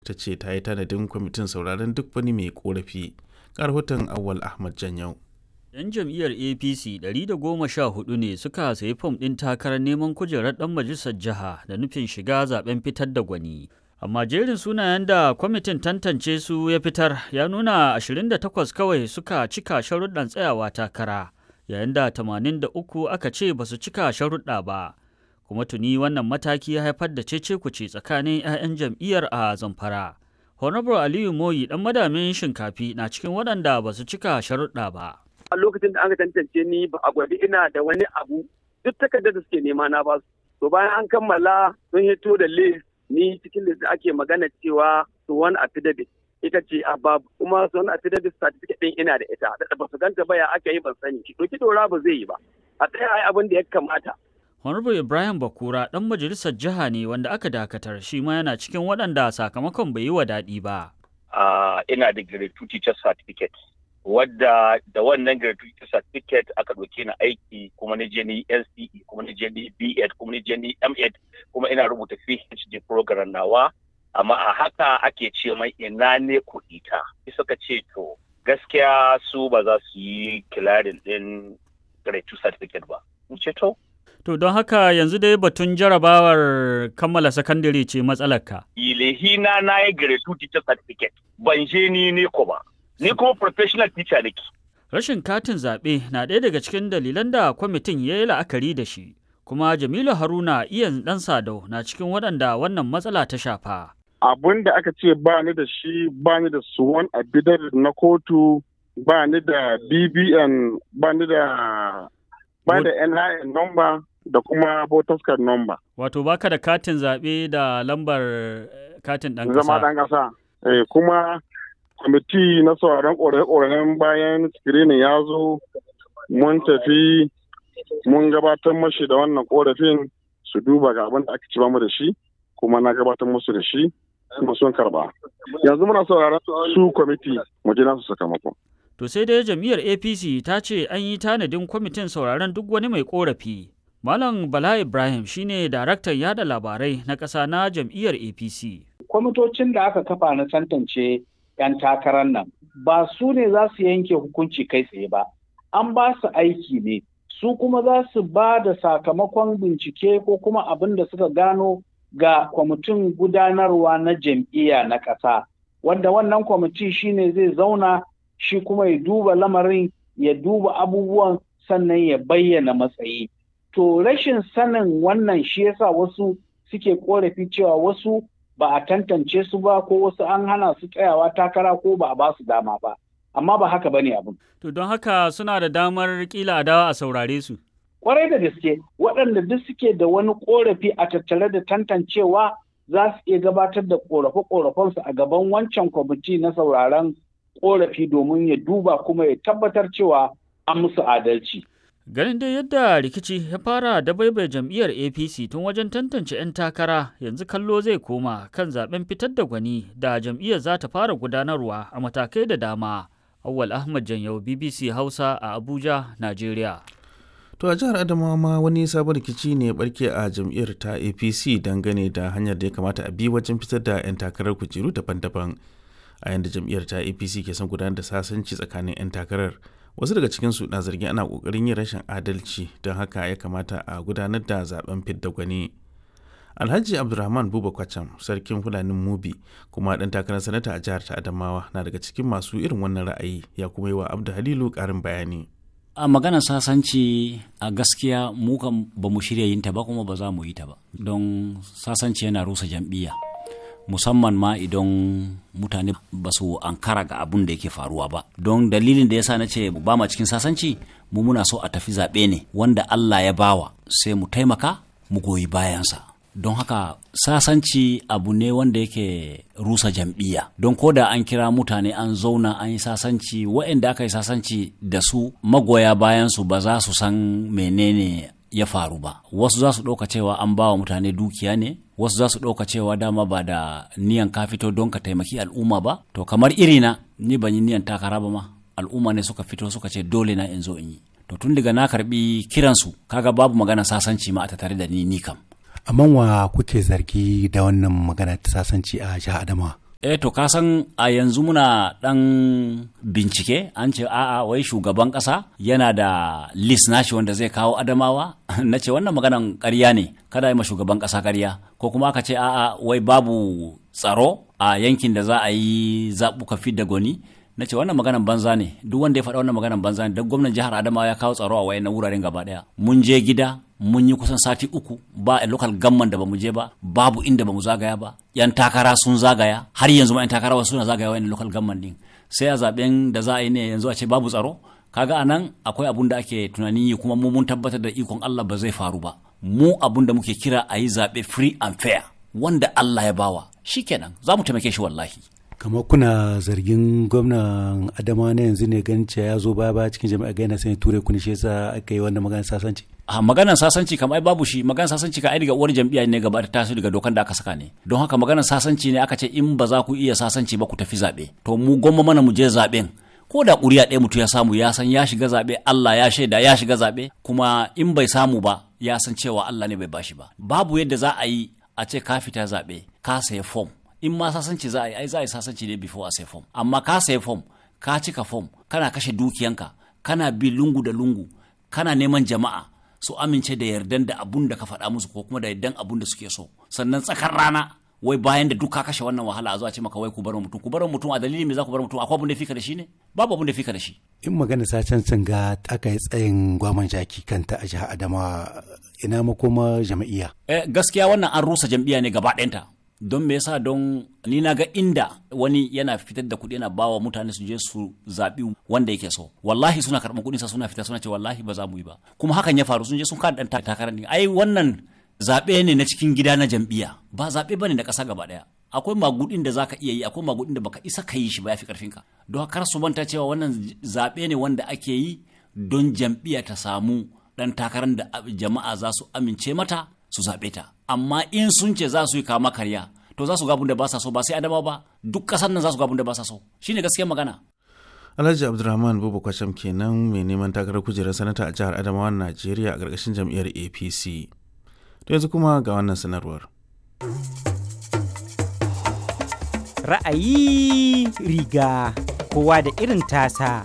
ta ce ta yi tanadin kwamitin sauraron duk wani mai korafi rahoton awwal ahmad janyau 'Yan jam'iyyar APC 114 ne suka sayi fom ɗin takarar neman kujerar ɗan majalisar jiha da nufin shiga zaben fitar da gwani. Amma jerin sunayen da kwamitin tantance su ya fitar ya nuna 28 kawai suka cika sharuɗan tsayawa takara, yayin da 83 aka ce ba su cika sharuɗa ba. Kuma tuni wannan mataki ya haifar da cece-kuce tsakanin 'ya'yan jam'iyyar a Zamfara. Honorable Aliyu Moyi ɗan madamin shinkafi na cikin waɗanda ba su cika sharuɗa ba. a lokacin da aka tantance ni ba a gwadi ina da wani abu duk takardar da suke nema na ba su to bayan an kammala sun hito da list ni cikin list ake magana cewa su wani affidavit ita ce a babu kuma su wani affidavit certificate din ina da ita da ba su ganta ba ya aka yi ban sani to ki dora ba zai yi ba a tsaya ai abin da ya kamata Honorable Ibrahim Bakura ɗan majalisar jiha ne wanda aka dakatar shi ma yana cikin waɗanda sakamakon bai yi wa daɗi ba. Uh, ina da grade 2 teacher certificate wadda da wannan gratuity certificate aka ɗauke ni aiki kuma ni je ni NCE kuma ni je ni B.Ed kuma ni je ni M.Ed kuma ina rubuta PhD program nawa amma a haka ake ce mai ina ne kuɗi ta suka ce to gaskiya su ba za su yi kilarin ɗin gratuity certificate ba in ce to To don haka yanzu dai batun jarabawar kammala sakandare ce matsalarka. ilehina na yi gratuity certificate ban je ni ne ko ba ni kuma professional teacher nake. Rashin katin zaɓe na ɗaya daga cikin dalilan da kwamitin ya yi la'akari da shi, kuma Jamilu Haruna iyan ɗan Sadau na cikin waɗanda wannan matsala ta shafa. Abun da aka ce ba ni da shi ba ni da suwan abidar na kotu ba ni da BBN ba ni da ba da NIN number da kuma voters card number. Wato baka da katin zaɓe da lambar katin ɗan ƙasa. Zama ɗan ƙasa. Eh, kuma kwamiti na sauraron ƙorafe-ƙorafen bayan screening ya zo mun tafi mun gabatar mashi da wannan ƙorafin su duba ga abin da aka ci mu da shi kuma na gabatar musu da shi kuma sun karba yanzu muna sauraron su kwamiti mu ji nasu sakamako To sai dai jam'iyyar APC ta ce an yi tanadin kwamitin sauraron duk wani mai ƙorafi. Malam Bala Ibrahim shine daraktan yada labarai na ƙasa na jam'iyyar APC. Kwamitocin da aka kafa na tantance 'yan takarar nan ba su ne za su yanke hukunci kai tsaye ba an ba su aiki ne su kuma za su ba da sakamakon bincike ko kuma abin da suka gano ga kwamitin gudanarwa na jam'iyya na ƙasa wanda wannan kwamiti shine zai zauna shi kuma ya duba lamarin ya duba abubuwan sannan ya bayyana matsayi to rashin sanin wannan shi yasa wasu suke korafi cewa wasu ba a tantance su ba ko wasu an hana su tsayawa takara ko ba a ba su dama ba amma ba haka bane abin To don haka suna da damar kila a dawa a saurare su. kwarai da gaske waɗanda duk suke da wani korafi a tattare da tantancewa za su iya gabatar da korafe-korafensu a gaban wancan kwamiti na sauraron korafi domin ya duba kuma ya tabbatar cewa an musu adalci. Ganin dai yadda rikici ya fara da baibai jam'iyyar APC tun wajen tantance 'yan takara yanzu kallo zai koma kan zaben fitar da gwani da jam'iyyar za ta fara gudanarwa a matakai da dama. Awwal Ahmad Janyau BBC Hausa a Abuja, Najeriya. To a jihar Adamawa ma wani sabon rikici ne ya barke a jam'iyyar ta APC dangane da hanyar da ya kamata a bi wajen fitar da 'yan takarar kujeru daban-daban. A yanda jam'iyyar ta APC ke son gudanar da sasanci tsakanin 'yan takarar. Wasu daga cikinsu na zargin ana kokarin yin rashin adalci don haka ya kamata a gudanar da zaben fidda gwani. Alhaji Abdulrahman Buba Kwacham, sarkin Fulanin Mubi, kuma ɗan takarar sanata a jihar ta Adamawa na daga cikin masu irin wannan ra'ayi ya kuma yi wa Abdu Halilu ƙarin bayani. a maganar sasanci a gaskiya mu kan ba mu shirya yin ta ba kuma ba za mu yi ta ba don sasanci yana rusa jam'iyya musamman ma idan mutane ba su ankara ga abun da yake faruwa ba don dalilin da yasa na ce ba ma cikin sasanci mu muna so a tafi zaɓe ne wanda Allah ya bawa sai mu taimaka mu goyi bayansa don haka sasanci abu ne wanda yake rusa jam'iyya don ko da an kira mutane an zauna an yi sasanci waɗanda aka yi sasanci da su magoya bayansu ba za su san menene ya faru ba wasu za su ɗauka cewa an ba wa mutane dukiya ne wasu za su ɗauka cewa dama ba da niyan ka fito don ka taimaki al'umma ba to kamar irina ni ban yi niyan takara ba ma al'umma ne suka fito suka ce dole na in zo in yi to tun daga na karbi kiransu kaga babu magana sasanci ma a tattare da ni ni kam amma wa kuke zargi da wannan magana ta sasanci a jihar Adamawa Eh to ka san a yanzu muna ɗan bincike an ce a'a wai shugaban ƙasa yana da list nashi wanda zai kawo adamawa na ce wannan maganan ƙarya ne kada yi ma shugaban ƙasa ƙarya ko kuma aka ce a'a wai babu tsaro a yankin da za a yi zaɓuka fit da gwani na ce wannan maganan banza ne duk wanda ya faɗa wannan maganan banza ne don gwamnan jihar adamawa ya kawo tsaro a wayan wuraren gaba ɗaya mun je gida mun yi kusan sati uku ba a local gamman da bamu je ba babu inda bamu zagaya ba yan takara sun zagaya har yanzu ma yan takara wasu suna zagaya wayan local gamman din sai a zaben da za a yi ne yanzu a ce babu tsaro kaga anan akwai abun da ake tunanin yi kuma mu mun tabbatar da ikon Allah ba zai faru ba mu abun da muke kira a yi zaɓe free and fair wanda Allah ya bawa shikenan za mu taimake shi wallahi kamar kuna zargin gwamnan adama na yanzu ne ganin ya zo baya baya cikin jami'a ga yana sanya ture kuni shi yasa aka yi wannan maganar sasanci a maganar sasanci kam ai babu shi maganar sasanci ka ai daga uwar jam'iyya ne gaba ta taso daga dokan da aka saka ne don haka maganar sasanci ne aka ce in ba za ku iya sasanci ba ku tafi zaɓe to mu gwamma mana mu je zaɓen ko da ƙuri'a ɗaya mutum ya samu ya san ya shiga zaɓe Allah ya shaida ya shiga zaɓe kuma in bai samu ba ya san cewa Allah ne bai bashi ba babu yadda za a yi a ce ka fita zaɓe ka saya fom in ma sasanci za a yi ai za a yi sasanci ne before a sai fom amma ka sai fom ka cika fom kana kashe dukiyanka kana bi lungu da lungu kana neman jama'a su amince da yardan da abun da ka faɗa musu ko kuma da yardan abun da suke so sannan tsakar rana wai bayan da duk ka kashe wannan wahala a zo a ce maka wai ku bar mutum ku bar mutum a dalilin me za ku bar mutum akwai abun da fika da shi ne babu abun da fika da shi in magana sacen sun ga aka yi tsayin gwaman jaki kanta a jihar adamawa ina makoma jam'iyya eh, gaskiya wannan an rusa jam'iyya ne gaba ɗayanta don me yasa don ni na ga inda wani yana fitar da kuɗi yana bawa mutane su je su zaɓi wanda yake so wallahi suna karɓar kuɗinsa suna fita suna ce wallahi ba za mu yi ba kuma hakan ya faru sun je sun kada ɗan takarar ne ai wannan zaɓe ne na cikin gida na jam'iyya ba zaɓe bane na ƙasa gaba ɗaya akwai magudin da zaka iya yi akwai magudin da baka isa ka yi shi ba yafi karfin ka don kar su manta cewa wannan zaɓe ne wanda ake yi don jam'iyya ta samu ɗan takarar da jama'a za su amince mata su zaɓe ta amma in sun ce za su yi kama karya to za su ga da ba sa so ba sai adama ba duk ƙasar nan za su ga da ba sa so shine gaskiyar magana Alhaji Abdulrahman Bubu Kwasham kenan mai neman takarar kujerar sanata a jihar Adamawa Najeriya a ƙarƙashin jam'iyyar APC. To yanzu kuma ga wannan sanarwar. Ra'ayi riga kowa da irin tasa.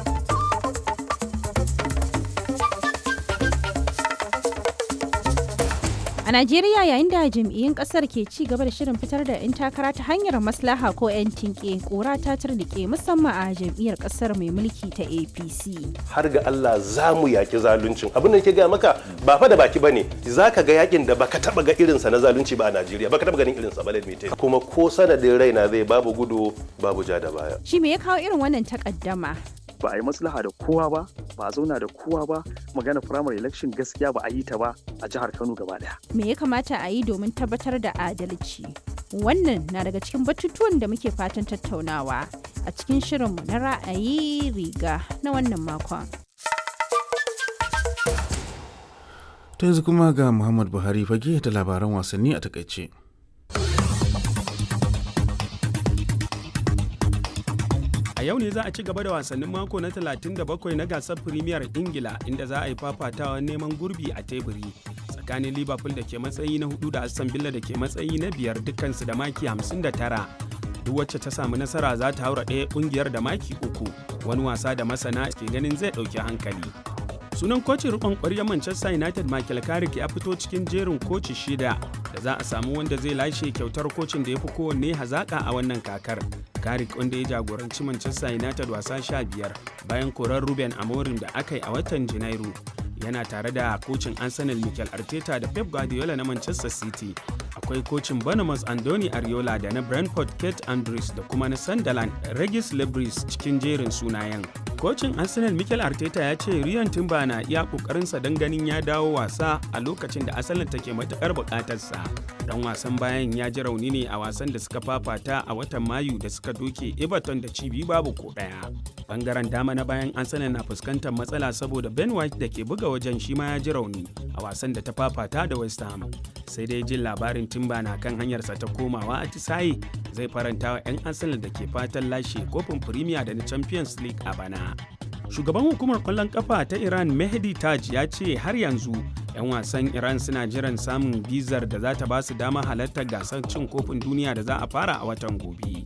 A Najeriya yayin da jam'iyyun kasar ke ci gaba da shirin fitar da 'yan takara ta hanyar maslaha ko 'yan tinke kora ta turnike musamman a jam'iyyar kasar mai mulki ta APC. Har ga Allah za mu yaki zaluncin. Abin da ke gaya maka ba fa da baki bane. Za ka ga yakin da baka taba ga irinsa na zalunci ba a Najeriya. Baka taba ganin irinsa ba ladmi Kuma ko sanadin raina zai babu gudu babu ja da baya. Shi me ya kawo irin wannan takaddama? ba a yi maslaha da kowa ba ba a zauna da kowa ba magana primary election gaskiya ba a yi ta ba a jihar kano gaba daya me ya kamata a yi domin tabbatar da adalci wannan na daga cikin batutuwan da muke fatan tattaunawa a cikin shirinmu na ra'ayi riga na wannan makon To yanzu kuma ga Muhammad Buhari fage da labaran wasanni a takaice. A yau ne za a ci gaba da wasannin mako na 37 na gasar Premier Ingila inda za a yi fafatawa neman gurbi a teburi tsakanin Liverpool da ke matsayi na hudu da Aston Villa da ke matsayi na biyar dukkansu da maki 59. Duk wacce ta samu nasara za ta haura ɗaya ƙungiyar da maki uku wani wasa da masana ke ganin zai ɗauki hankali. Sunan kocin rikon ƙwaryar Manchester United Michael Carrick ya fito cikin jerin koci shida da za a samu wanda zai lashe kyautar kocin da ya fi kowanne hazaƙa a wannan kakar. Carrick wanda ya jagoranci Manchester United wasa sha biyar bayan korar Ruben Amorim da aka yi a watan Janairu. Yana tare da kocin Arsenal Mikel Arteta da Pep Guardiola na Manchester City. Akwai kocin Bournemouth Andoni Ariola da na Brentford Kate Andrews da kuma na Sunderland Regis Lebris cikin jerin sunayen. Kocin Arsenal Mikel Arteta ya ce Ryan Timber na iya kokarinsa don ganin ya dawo wasa a lokacin da asalin take matukar bukatarsa. Dan wasan bayan ya ji rauni ne a wasan da suka fafata a watan Mayu da suka doke Everton da cibi babu ko daya. Bangaren dama na bayan Arsenal na fuskantar matsala saboda Ben White da ke buga wajen shi ma ya ji rauni a wasan da ta fafata da West Ham. Sai dai jin labarin Timber na kan hanyarsa ta komawa a Tisaye zai faranta wa 'yan Arsenal da ke fatan lashe kofin Premier da na Champions League a bana. Shugaban hukumar kwallon kafa ta Iran Mehdi Taj ya ce har yanzu 'yan wasan Iran suna jiran samun bizar da za ta ba su dama halartar gasar cin kofin duniya da za a fara a watan gobe.